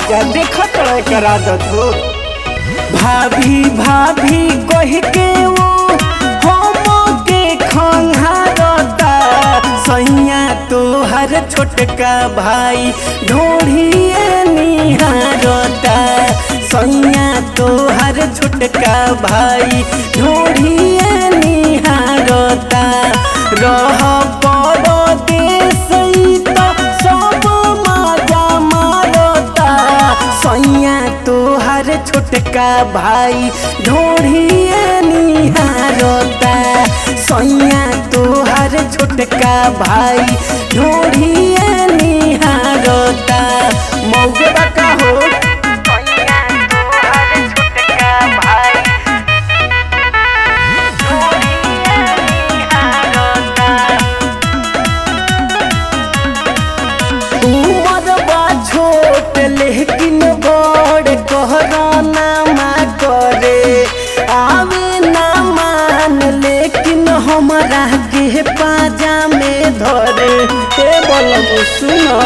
राजा देखत रहे करा दत हो भाभी भाभी कह के वो हम के खंघारता सैया तोहर छोटका भाई ढोढ़िए निहारता सैया तोहर छोटका भाई ढोढ़िए निहारता रह परदेस त सब मजा मारता सैया तोहर छोटका भाई ढोढ़िए निहारता सैया तोहर छोटका भाई ढोढ़िए निहारता मौगे बका हो सैया तोहर छोटका भाई ढोढ़िए निहारता उमर बा छोट लेकिन बड़ कहराना मा करे आवे ना मान लेकिन हमरा के पाजा में धरे हे बोलम सुनो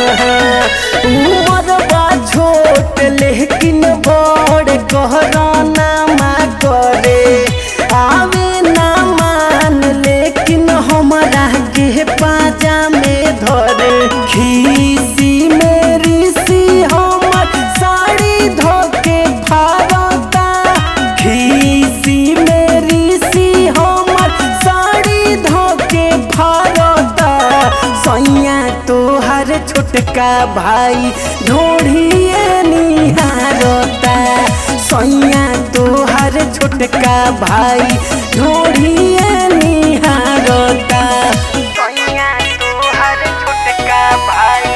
उमर बा छोट लेकिन बड़ कहराना मा करे आवे ना मान लेकिन हमरा के पाजा में धरे खीसी मेरी सी हमर साड़ी धोके फारता खीसी मेरी सी हमर साड़ी धोके फारता सैया तोहर छोटका भाई ढोढ़िए निहारता सैया तोहर छोटका भाई ढोढ़िए निहारता सैया तोहर छोटका भाई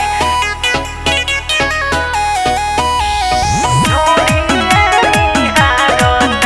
ढोढ़िए निहारता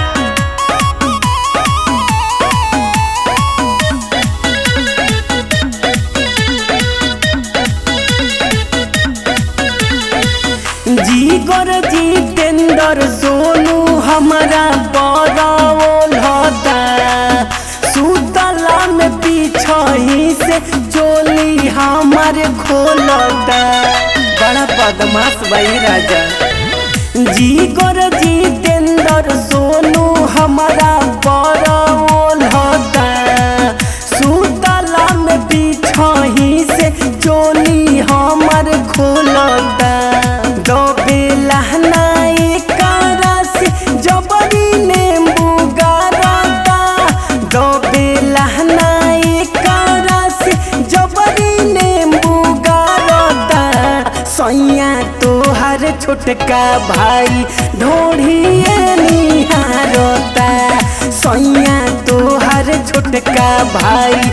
जीगर जितेंद्र सोनू हमारा बड़ाओल होता सुतला में पीछही से चोली हमारे खोलता बड़ा बदमाश भाई राजा जीगर जितेंद्र सोनू हमारा बड़ाओल होता सुतला में पीछही से चोली हमार खोलता दो बेलहना एकरा से जबरी नींबू गारता दो बेलहना एकरा से जबरी नींबू गारता सैया तोहर छोटका भाई ढोढ़िए निहारता सैया तोहर छोटका भाई